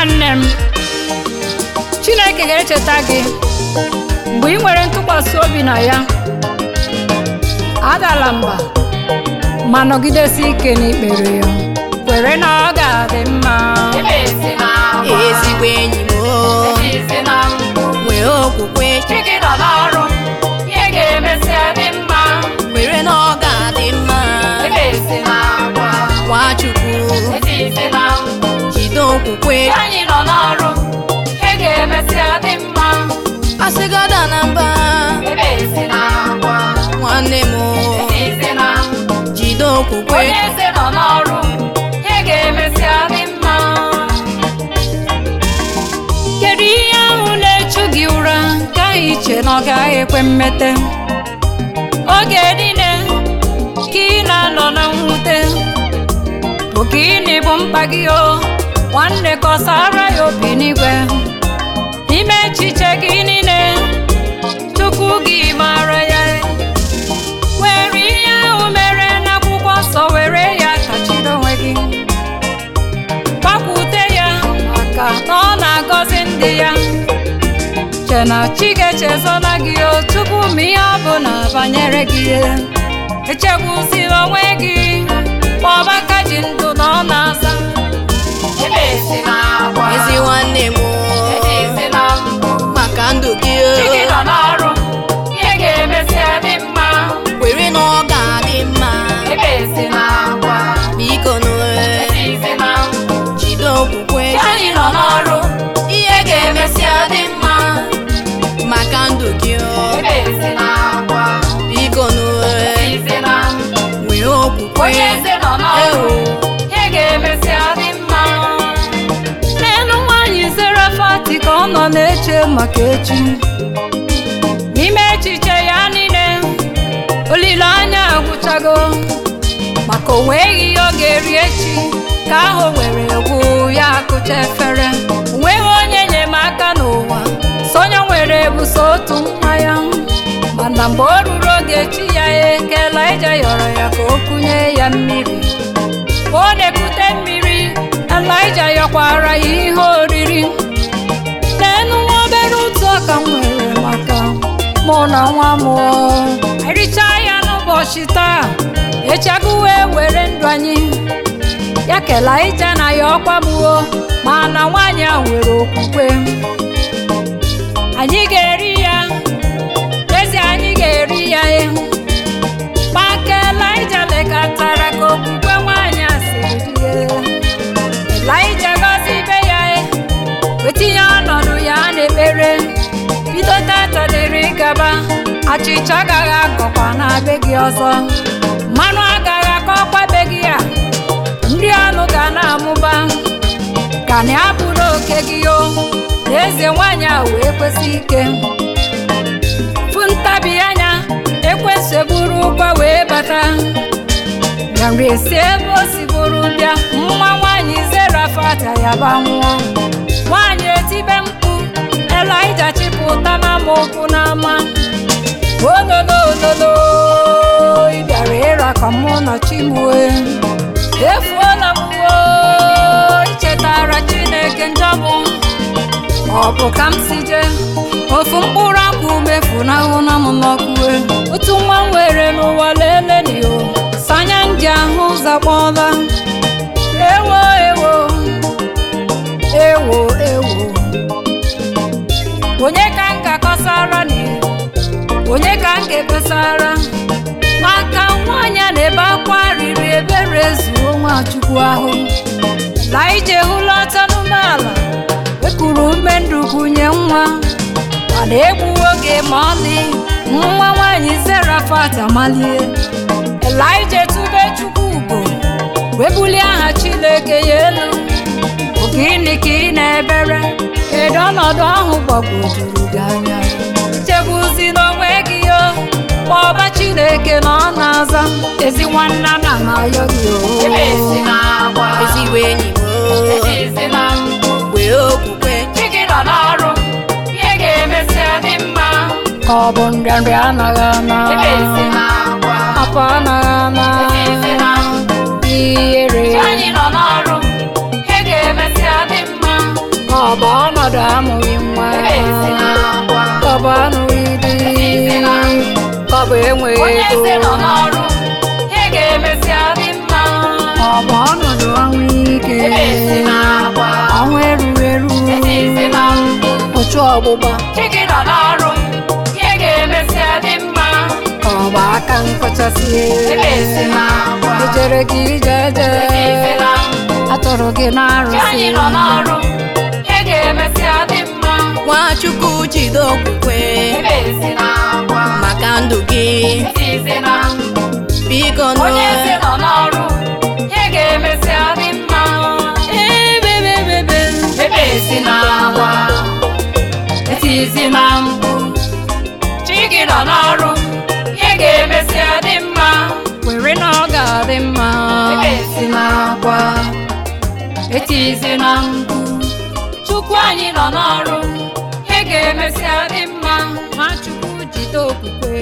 nwanne m chineke ga-echeta gị mgbe ị nwere ntụkwasị obi na ya adala mba ma nọgidesi ike n'ikpere ya kwere na ọ ga-adị mma ezigbo enyi m o, nwee okwukwe Chike nọ n'ọrụ ihe ga-emesịa dị mma kwere na ọ ga-adị mma Nwachukwu jide okwukwe anyị nọ n'ọrụ ihe ga-emesịa dị mma asịgada na mba nwanne m o, jide okwukwe onye eze nọ n'ọrụ ihe ga-emesịa dị mma kedu ihe ahụ na-echu gị ụra nke ahụ iche na ọ gaghị ekwe mmete oge niile ka ị na-anọ na mwute bụ gịnị bụ mkpa gị o nwanne kọsara ya obi n'igwe n'ime echiche gị niile tupu gị mara ya were ihe ahụ mere n'akwụkwọ nsọ were ya kachiri onwe gị gbakwute ya maka na ọ na-agọzi ndị ya che na chi ga-echezọla gị o tupu ma ihe ọ bụla banyere gị echegbuzila onwe gị kpọba aka ji ndụ na ọ na-aza ezi nwanne m o, maka ndụ gị o, kwere na ọ ga-adị mma biko nụrụ jide okwukwe anyị nọ n'ọrụ ihe ga-emesịa dị mma maka ndụ gị o, biko nụrụ nwee okwukwe onye eze nọ n'ọrụ ihe ga-emesịa dị mma n'elu nwaanyị Serafati ka ọ nọ na-eche maka echi n'ime echiche ya niile olileanya agwụchago maka o nweghị ihe ọ ga-eri echi ka ahụ were egwu ya akụcha efere o nweghị onye enyemaka n'ụwa so onye nwere ebuso otu nwa ya mana mgbe o ruru oge chi ya eke Elaịja yọrọ ya ka o kunye ya mmiri ka ọ na-ekute mmiri Elaịja yọkwara ya ihe oriri n'elu nwa obere ụtụ ọka m nwere maka mụ na nwa m o. ericha ya n'ụbọchị taa echaguwe were ndụ anyị ya ka Elaịja na ya ọkwa gbuo mana nwaanyị a nwere okwukwe anyị ga-eri ya ezi anyị ga-eri ya ịhụ maka Elaịja lekọtara ka okwukwe nwaanyị a siri dị Elaịja gọzi ibe ya e, wetinye ọnọdụ ya n'ekpere bido tata dịrị gaba achịcha agaghị akọkwa na be gị ọzọ mmanụ agaghị akọkwa be gị a nri anụ ga na-amụba ka na abụrụ oke gị o na eze nwaanyị a wee kwesị ike fụ ntabi anya ekwesị buru ụgwọ wee bata ya nri esi ebe o si bụrụ bịa nwa nwaanyị Serafati yaba nwụọ nwaanyị etibe mkpu Elaịja chịpụta n'amaokwu n'ama ololo ololo ị bịara ịra ka mụ na chimue efuola m uwe ichetara Chineke njọ m ọ bụ ka m si jee ofu mkpụrụ akwụ mefunahụ na m n'ọkụwe otu nwa m were n'ụwa lelenio sanya ndị ahụ ụzọ kpọọla ewo ewo ewo ewo onye ka m ga-akọsara ni onye ka m ga-ekpesara maka nwaanyị a na-ebe akwa riri ebere zuo Nwachukwu ahụ Elaịja ehulata n'umeala ekuru ume ndụ gụnye nwa mana egbuwo oge ma ọlị nwa nwaanyị Serafati amalie Elaịja etube Chukwu ugo wee bulie aha Chineke ya elu Ọ gịnị ka ị na-ebere kedu ọnọdụ ahụ gbagwojuru gị anya chebuzi n'onwe gị o kpọba Chineke na ọ na-aza ezi nwanna na ayọ gị o ezigbo enyi m o, nwee okwukwe ka ọ bụ nrịanrịa anaghị ana afọ anaghị ana ihere anyị nọ n'ọrụ ihe ga-emesịa dị mma bụ anụghị Etizi di na ka ọ bụ enweghị onye eze nọ ego n'ọrụ ihe ga-emesịa dị mma ọ bụ ọnọdụ ọnwụ ike ebe esi na-agwa ọnwụ erughị eru etizi na mbụ ụchụ ọgbụgba chi gị nọ n'ọrụ ihe ga-emesịa dị mma ka ọ bụ aka nkọchasị ebe esi na-agwa ejere gị ije eje etizi na mbụ atụrụ gị chi n'arụsị anyị nọ n'ọrụ ihe ga-emesịa dị mma Nwachukwu jide okwukwe ebe esi na-agwa maka ndụ gị etizi na mbụ biko onye eze nọ n'ọrụ ihe ga-emesịa dị mma ebebebebe ebe esi na-agwa etizi na mbụ chi gị nọ n'ọrụ ihe ga-emesịa dị mma were na ọ ga-adị mma ebe esi na-agwa etizi na mbụ chukwu anyị nọ n'ọrụ ihe ga-emesịa dị mma Nwachukwu jide okwukwe